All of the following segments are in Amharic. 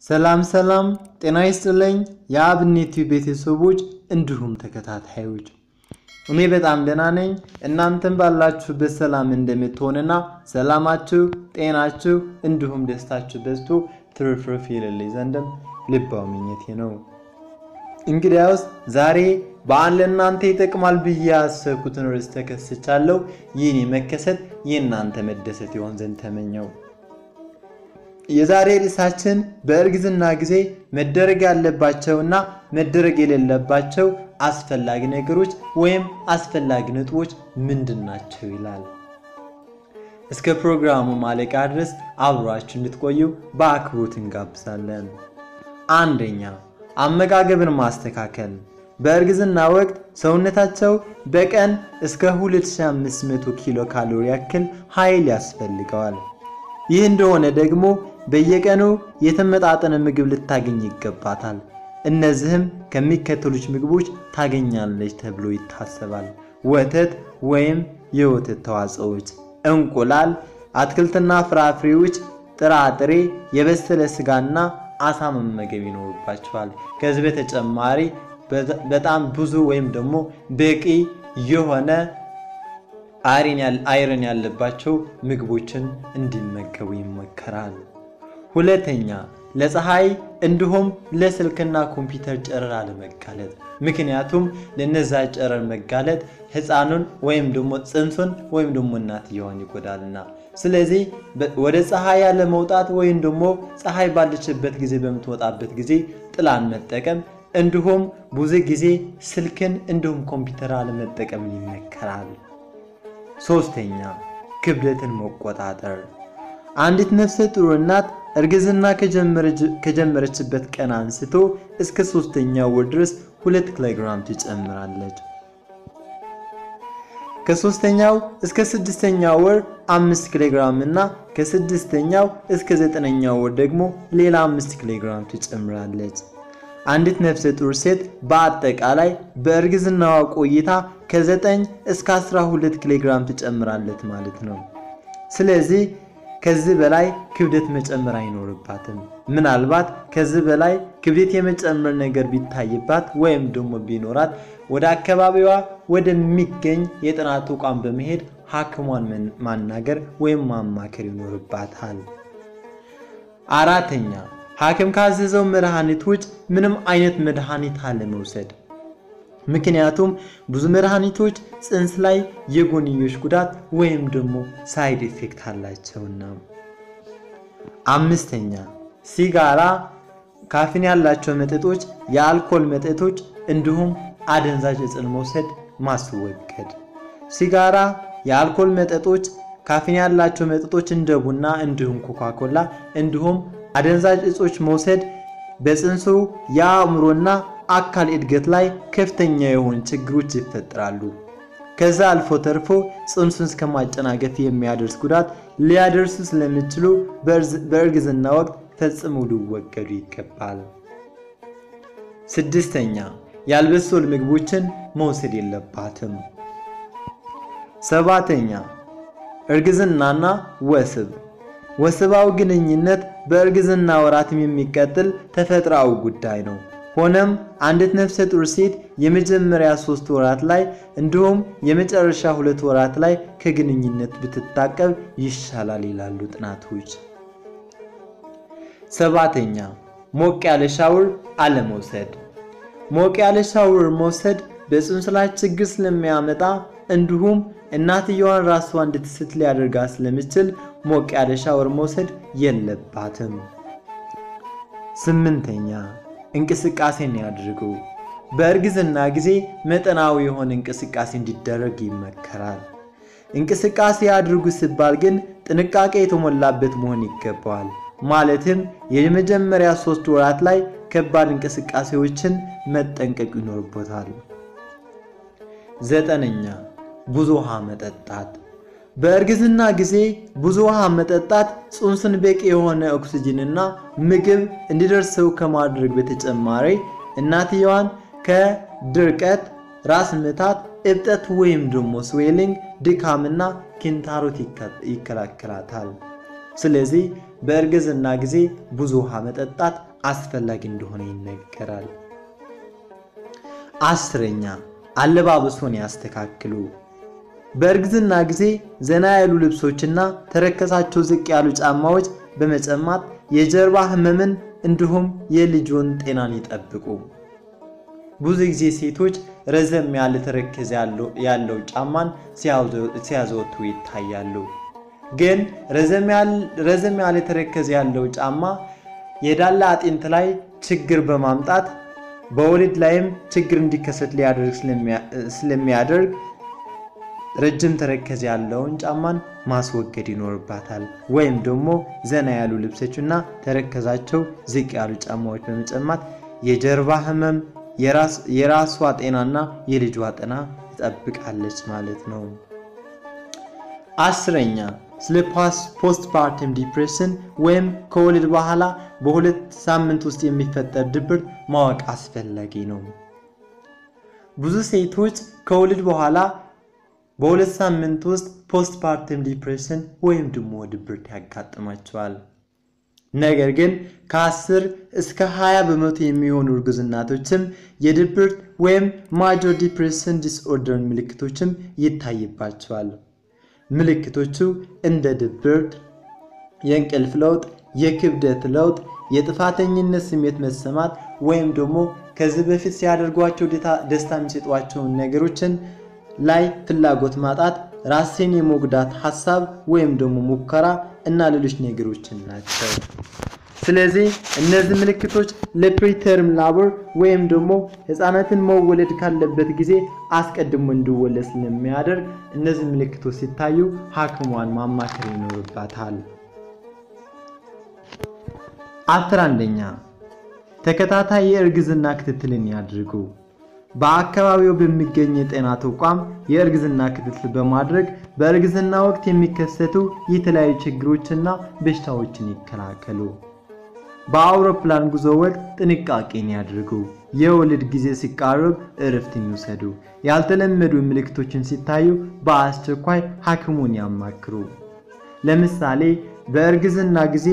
ሰላም ሰላም፣ ጤና ይስጥልኝ የአብኔት ቲዩብ ቤተሰቦች እንዲሁም ተከታታዮች፣ እኔ በጣም ደህና ነኝ። እናንተም ባላችሁበት ሰላም እንደምትሆንና ሰላማችሁ፣ ጤናችሁ እንዲሁም ደስታችሁ በዝቶ ትርፍርፍ ይልልኝ ዘንድም ልባው ምኞቴ ነው። እንግዲያውስ ዛሬ በዓል ለእናንተ ይጠቅማል ብዬ ያሰብኩትን ርዕስ ተከስቻለሁ። ይህን መከሰት የእናንተ መደሰት ይሆን ዘንድ ተመኘው። የዛሬ ርዕሳችን በእርግዝና ጊዜ መደረግ ያለባቸውና መደረግ የሌለባቸው አስፈላጊ ነገሮች ወይም አስፈላጊ ነጥቦች ምንድን ናቸው ይላል። እስከ ፕሮግራሙ ማለቂያ ድረስ አብሯችሁ እንድትቆዩ በአክብሮት እንጋብዛለን። አንደኛ አመጋገብን ማስተካከል። በእርግዝና ወቅት ሰውነታቸው በቀን እስከ 2500 ኪሎ ካሎሪ ያክል ኃይል ያስፈልገዋል። ይህ እንደሆነ ደግሞ በየቀኑ የተመጣጠነ ምግብ ልታገኝ ይገባታል። እነዚህም ከሚከተሉት ምግቦች ታገኛለች ተብሎ ይታሰባል። ወተት ወይም የወተት ተዋጽኦዎች፣ እንቁላል፣ አትክልትና ፍራፍሬዎች፣ ጥራጥሬ፣ የበሰለ ስጋና አሳ መመገብ ይኖርባቸዋል። ከዚህ በተጨማሪ በጣም ብዙ ወይም ደግሞ በቂ የሆነ አይረን ያለባቸው ምግቦችን እንዲመገቡ ይመከራል። ሁለተኛ ለፀሐይ እንዲሁም ለስልክና ኮምፒውተር ጨረር አለመጋለጥ። ምክንያቱም ለነዛ ጨረር መጋለጥ ሕፃኑን ወይም ደግሞ ጽንሱን ወይም ደግሞ እናትየዋን ይጎዳልና። ስለዚህ ወደ ፀሐይ ያለ መውጣት ወይም ደግሞ ፀሐይ ባለችበት ጊዜ በምትወጣበት ጊዜ ጥላን መጠቀም እንዲሁም ብዙ ጊዜ ስልክን እንዲሁም ኮምፒውተር አለመጠቀም ይመከራል። ሶስተኛ ክብደትን መቆጣጠር። አንዲት ነፍሰ ጡር እናት እርግዝና ከጀመረችበት ቀን አንስቶ እስከ ሶስተኛው ወር ድረስ ሁለት ኪሎግራም ትጨምራለች። ከሶስተኛው እስከ ስድስተኛው ወር አምስት ኪሎግራም እና ከስድስተኛው እስከ ዘጠነኛው ወር ደግሞ ሌላ አምስት ኪሎግራም ትጨምራለች። አንዲት ነፍሰ ጡር ሴት በአጠቃላይ በእርግዝናዋ ቆይታ ከ9 እስከ 12 ኪሎግራም ትጨምራለች ማለት ነው። ስለዚህ ከዚህ በላይ ክብደት መጨመር አይኖርባትም። ምናልባት ከዚህ በላይ ክብደት የመጨመር ነገር ቢታይባት ወይም ደግሞ ቢኖራት ወደ አካባቢዋ ወደሚገኝ የጤና ተቋም በመሄድ ሐኪሟን ማናገር ወይም ማማከር ይኖርባታል። አራተኛ ሐኪም ካዘዘው መድኃኒት ውጭ ምንም አይነት መድኃኒት አለመውሰድ። ምክንያቱም ብዙ መድኃኒቶች ጽንስ ላይ የጎንዮሽ ጉዳት ወይም ደግሞ ሳይድ ኢፌክት አላቸውና። አምስተኛ ሲጋራ፣ ካፊን ያላቸው መጠጦች፣ የአልኮል መጠጦች እንዲሁም አደንዛዥ ዕፅን መውሰድ ማስወገድ። ሲጋራ፣ የአልኮል መጠጦች፣ ካፊን ያላቸው መጠጦች እንደ ቡና እንዲሁም ኮካኮላ እንዲሁም አደንዛዥ ዕጾች መውሰድ በጽንሱ የአእምሮና አካል እድገት ላይ ከፍተኛ የሆኑ ችግሮች ይፈጠራሉ። ከዛ አልፎ ተርፎ ጽንሱን እስከ ማጨናገፍ የሚያደርስ ጉዳት ሊያደርሱ ስለሚችሉ በእርግዝና ወቅት ፈጽሞ ሊወገዱ ይገባል። ስድስተኛ ያልበሰሉ ምግቦችን መውሰድ የለባትም። ሰባተኛ እርግዝናና ወስብ ወስባዊ ግንኙነት በእርግዝና ወራትም የሚቀጥል ተፈጥሯዊ ጉዳይ ነው። ሆነም አንዲት ነፍሰ ጡር ሴት የመጀመሪያ ሶስት ወራት ላይ እንዲሁም የመጨረሻ ሁለት ወራት ላይ ከግንኙነት ብትታቀብ ይሻላል ይላሉ ጥናቶች። ሰባተኛ ሞቅ ያለ ሻውር አለመውሰድ። ሞቅ ያለ ሻውር መውሰድ በጽንስ ላይ ችግር ስለሚያመጣ እንዲሁም እናትየዋን ራሷ እንድትስት ሊያደርጋ ስለሚችል ሞቅ ያለ ሻወር መውሰድ የለባትም። ስምንተኛ እንቅስቃሴን ያድርጉ። በእርግዝና ጊዜ መጠናዊ የሆነ እንቅስቃሴ እንዲደረግ ይመከራል። እንቅስቃሴ ያድርጉ ሲባል ግን ጥንቃቄ የተሞላበት መሆን ይገባዋል። ማለትም የመጀመሪያ ሶስት ወራት ላይ ከባድ እንቅስቃሴዎችን መጠንቀቅ ይኖርቦታል። ዘጠነኛ ብዙ ውሃ መጠጣት። በእርግዝና ጊዜ ብዙ ውሃ መጠጣት ጽንሱን በቂ የሆነ ኦክስጅንና ምግብ እንዲደርሰው ከማድረግ በተጨማሪ እናትየዋን ከድርቀት፣ ራስ ምታት፣ እብጠት ወይም ደግሞ ስዌሊንግ፣ ድካምና ኪንታሮት ይከላከላታል። ስለዚህ በእርግዝና ጊዜ ብዙ ውሃ መጠጣት አስፈላጊ እንደሆነ ይነገራል። አስረኛ አለባበሶን ያስተካክሉ። በእርግዝና ጊዜ ዘና ያሉ ልብሶችና ተረከዛቸው ዝቅ ያሉ ጫማዎች በመጨማት የጀርባ ህመምን እንዲሁም የልጆን ጤናን ይጠብቁ። ብዙ ጊዜ ሴቶች ረዘም ያለ ተረከዝ ያለው ጫማን ሲያዘወትሩ ይታያሉ። ግን ረዘም ያለ ተረከዝ ያለው ጫማ የዳላ አጥንት ላይ ችግር በማምጣት በወሊድ ላይም ችግር እንዲከሰት ሊያደርግ ስለሚያደርግ ረጅም ተረከዝ ያለውን ጫማን ማስወገድ ይኖርባታል። ወይም ደግሞ ዘና ያሉ ልብሶችና ተረከዛቸው ዝቅ ያሉ ጫማዎች በመጨማት የጀርባ ህመም፣ የራሷ ጤናና የልጇ ጤና ትጠብቃለች ማለት ነው። አስረኛ ስለ ፖስትፓርተም ዲፕሬሽን ወይም ከወሊድ በኋላ በሁለት ሳምንት ውስጥ የሚፈጠር ድብርት ማወቅ አስፈላጊ ነው። ብዙ ሴቶች ከወሊድ በኋላ በሁለት ሳምንት ውስጥ ፖስትፓርተም ዲፕሬሽን ወይም ደግሞ ድብርት ያጋጥማቸዋል። ነገር ግን ከ10 እስከ 20 በመቶ የሚሆኑ እርጉዝ እናቶችም የድብርት ወይም ማጆር ዲፕሬሽን ዲስኦርደር ምልክቶችም ይታይባቸዋል። ምልክቶቹ እንደ ድብርት፣ የእንቅልፍ ለውጥ፣ የክብደት ለውጥ፣ የጥፋተኝነት ስሜት መሰማት ወይም ደግሞ ከዚህ በፊት ሲያደርጓቸው ደስታ የሚሰጧቸውን ነገሮችን ላይ ፍላጎት ማጣት፣ ራስን የመጉዳት ሀሳብ ወይም ደግሞ ሙከራ እና ሌሎች ነገሮችን ናቸው። ስለዚህ እነዚህ ምልክቶች ለፕሪተርም ላቦር ወይም ደግሞ ህፃናትን መወለድ ካለበት ጊዜ አስቀድሞ እንዲወለድ ስለሚያደርግ እነዚህ ምልክቶች ሲታዩ ሐኪሟን ማማከር ይኖርባታል። አስራ አንደኛ ተከታታይ የእርግዝና ክትትልን ያድርጉ። በአካባቢው በሚገኝ የጤና ተቋም የእርግዝና ክትትል በማድረግ በእርግዝና ወቅት የሚከሰቱ የተለያዩ ችግሮችና በሽታዎችን ይከላከሉ። በአውሮፕላን ጉዞ ወቅት ጥንቃቄን ያድርጉ። የወሊድ ጊዜ ሲቃረብ እረፍትን ይውሰዱ። ያልተለመዱ ምልክቶችን ሲታዩ በአስቸኳይ ሐኪሙን ያማክሩ። ለምሳሌ በእርግዝና ጊዜ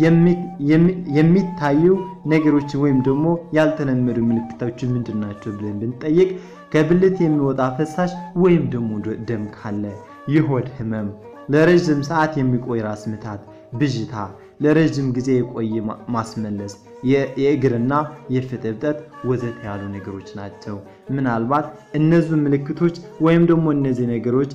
የሚታዩ ነገሮች ወይም ደግሞ ያልተለመዱ ምልክቶች ምንድን ናቸው ብለን ብንጠይቅ ከብልት የሚወጣ ፈሳሽ ወይም ደግሞ ደም ካለ፣ የሆድ ህመም፣ ለረዥም ሰዓት የሚቆይ ራስ ምታት፣ ብዥታ፣ ለረዥም ጊዜ የቆየ ማስመለስ፣ የእግርና የፊት እብጠት ወዘተ ያሉ ነገሮች ናቸው። ምናልባት እነዚህ ምልክቶች ወይም ደግሞ እነዚህ ነገሮች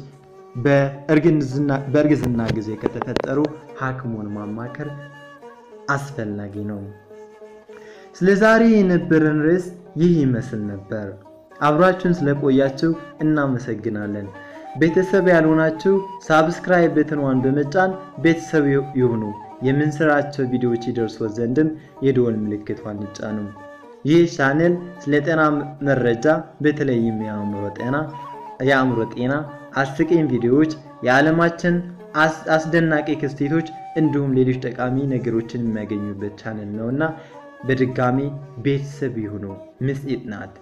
በእርግዝና ጊዜ ከተፈጠሩ ሐኪሙን ማማከር አስፈላጊ ነው። ስለ ዛሬ የነበረን ርዕስ ይህ ይመስል ነበር። አብራችሁን ስለቆያችሁ እናመሰግናለን። ቤተሰብ ያልሆናችሁ ሳብስክራይብ በትንዋን በመጫን ቤተሰብ ይሁኑ። የምንሰራቸው ቪዲዮዎች ይደርሶት ዘንድም የደወል ምልክቷን ይጫኑ። ይህ ቻኔል ስለ ጤና መረጃ በተለይም የአእምሮ ጤና የአእምሮ ጤና አስቂኝ ቪዲዮዎች፣ የዓለማችን አስደናቂ ክስተቶች እንዲሁም ሌሎች ጠቃሚ ነገሮችን የሚያገኙበት ቻነል ነውና በድጋሚ ቤተሰብ ይሁኑ። ምስጢት ናት።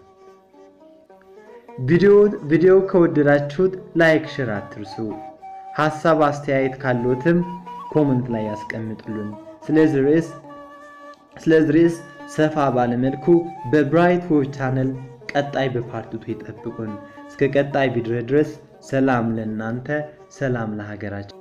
ቪዲዮ ከወደዳችሁት ላይክ፣ ሼር አትርሱ። ሀሳብ አስተያየት ካሎትም ኮመንት ላይ ያስቀምጡልን። ስለዚህ ርዕስ ስለዚህ ርዕስ ሰፋ ባለመልኩ በብራይት ሆፕ ቻነል ቀጣይ በፓርቲቱ ይጠብቁን። እስከ ቀጣይ ቪዲዮ ድረስ ሰላም ለእናንተ፣ ሰላም ለሀገራችን።